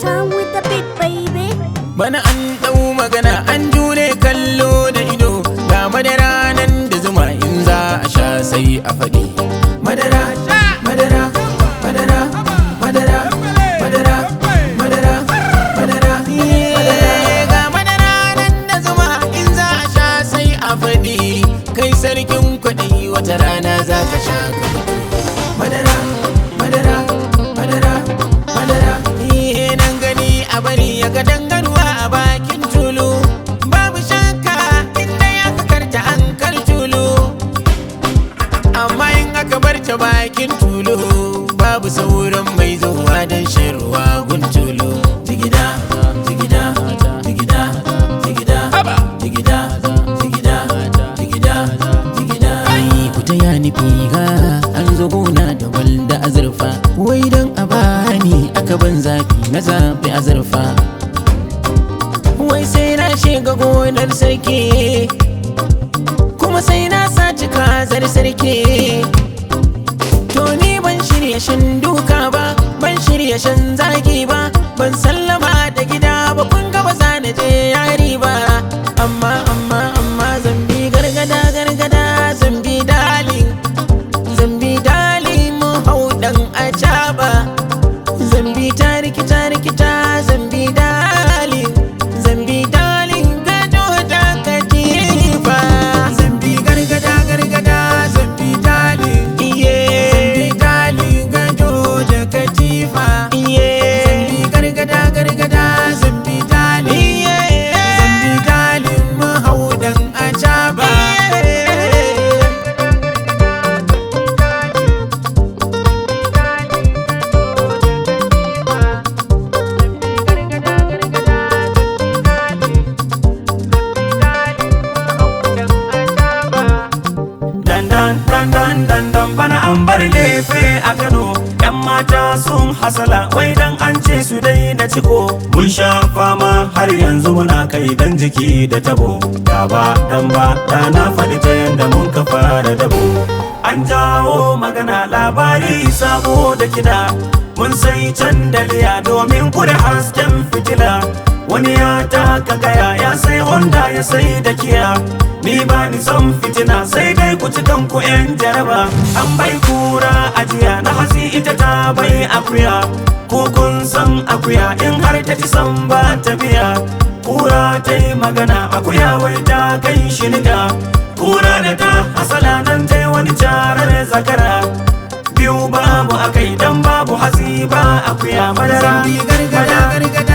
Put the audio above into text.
Down with the beat, baby. Bana an ɗau magana an jure kallo da ido ga madara nan da zuma in za a sha sai a faɗi. Madara, madara, madara, madara, madara, madara, madara, Eh, ga madara nan da zuma in za a sha sai a faɗi. Kai sarkin kwaɗi wata rana za ka sha ka faɗi. Madara, madara, madara, madara, eh nan gani a bari ya ga dangarwa a bakin tulu. Babu shakka inda ya karta an kar tulu. amma in aka bar ta bakin tulu babu sauran mai zuwa don shan ruwa gun tulu jigida jigida jigida jigida jigida jigida jigida jigida ai ku ta ya nufi ga an zo gona da walda azurfa wai don a bani aka ban zafi na zafi azurfa wai sai na shiga gonar sarki kuma sai na saci kazar sarki to ni ban shirya shan duka ba ban shirya shan zagi ba ban sallama da gida ba kun ga ba za na je yari ba amma amma amma zambi gargada gargada zambi dalin zambi dalin mu hau dan acaba zambi ta rikita rikita zambi dalin zambi dalin gado da katifa zambi gargada gargada zambi dalin iye zambi dalin gado da katifa iye zambi gargada gargada zambi dalin iye zambi dalin mahaudan acaba dandan dandan dandan bana an bar lefe a Kano yan mata sun hasala wai dan an ce su dai na ciko mun sha fama har yanzu muna kai dan jiki da tabo da ba dan ba da na faɗi ta yanda mun ka fara dabo an jawo magana labari sabo da kida mun sai candaliya domin kure hasken fitila wani ya taka gaya ya sai honda ya sai da kiya ni ba ni son fitina sai dai ku ci kanku yan jaraba an bai kura ajiya na hasi ita ta bai akuya ko kun san akuya in har ta ci san ba ta biya kura ta yi magana akuya wai ta kai shi niga kura da ta hasala nan ta yi wani carar zakara biyu babu akai dan babu hasi ba akuya madara zambi gargada gargada